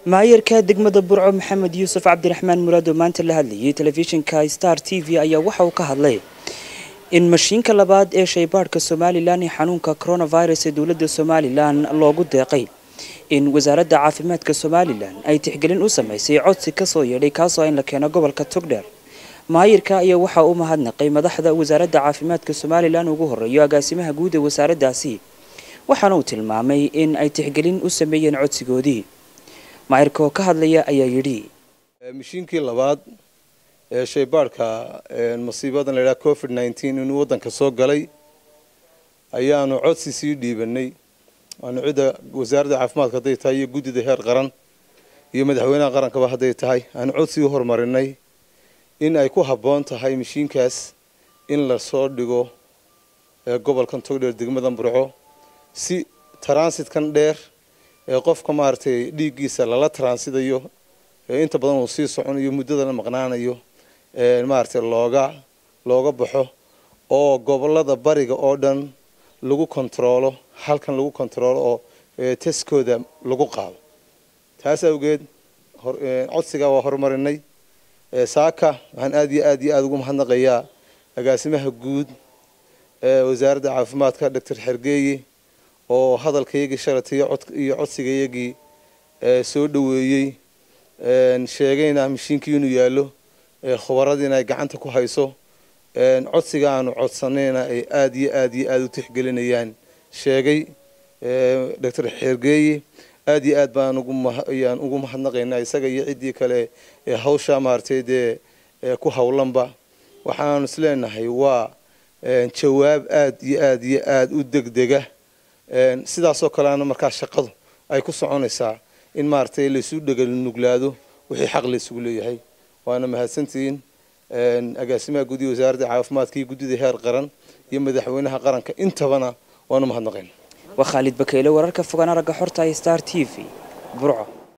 maayarka degmada burco maxamed yuusuf cabdiraxmaan muraad oo maanta la hadlayay telefishinka star t v ayaa waxa uu ka hadlay in mashiinka labaad ee shaybaadhka somalilan ee xanuunka coronavirus ee dowladda somalilan loogu deeqay in wasaaradda caafimaadka somalilan ay tixgelin u samaysay codsi kasoo yeedhay kaasoo in la keeno gobolka togdheer maayirka ayaa waxaa u mahadnaqay madaxda wasaaradda caafimaadka somalilan ugu horeeyo agaasimaha guud ee wasaaraddaasi waxaana uu tilmaamay in ay tixgelin u sameeyeen codsigoodii maayirka oo ka hadlaya ayaa yidhi mashiinkii labaad ee shaybaadhka masiibadan la yidhaha covid nineteen inuu waddanka soo galay ayaanu codsi sii dhiibanay waanu cidda wasaaradda caafimaadka hadday tahay iyo guddida heer qaran iyo madaxweynaha qarankaba hadday tahay aanu codsi u horumarinay in ay ku habboon tahay mashiinkaas in lasoo dhigo gobolkan togdheer degmadan burco si taransitkan dheer ee qofka maaragtay dhiiggiisa lala taransidayo ee inta badan uu sii soconayo muddadana maqnaanayo maaragtay looga looga baxo oo gobolada bariga oo dhan lagu kontaroolo halkan lagu kontaroolo oo teskooda lagu qaado taas awgeed codsigaa waa horumarinay saaka waxaan aada iyo aad iyo aada ugu mahadnaqayaa agaasimaha guud ee wasaaradda caafimaadka doctor xergeeye oo hadalkayagii shalatay iyo codsigayagii soo dhoweeyey sheegayna mashiinkii inuu yaallo khubaradiina ay gacanta ku hayso codsiga aanu codsanayna ay aada iyo aada iyo aada u tixgelinayaan sheegay doctor xergeeye aada iyo aad baan uguayaan ugu mahadnaqaynaa isaga iyo ciddii kale ee hawsha maaragtay dee ku howlanba waxaanu isleenahay waa jawaab aada iyo aada iyo aada u degdega sidaasoo kaleana markaa shaqadu ay ku soconaysaa in maaragtay laysu dheganuglaado wixii xaq laysugu leeyahay waana mahadsantihiin agaasimaha guud iyo wasaaradda caafimaadka iyo guddida heer qaran iyo madaxweynaha qaranka intabana waanu mahadnaqayna waa khaalid bakeyle wararka fogaan aragga xorta star t v burco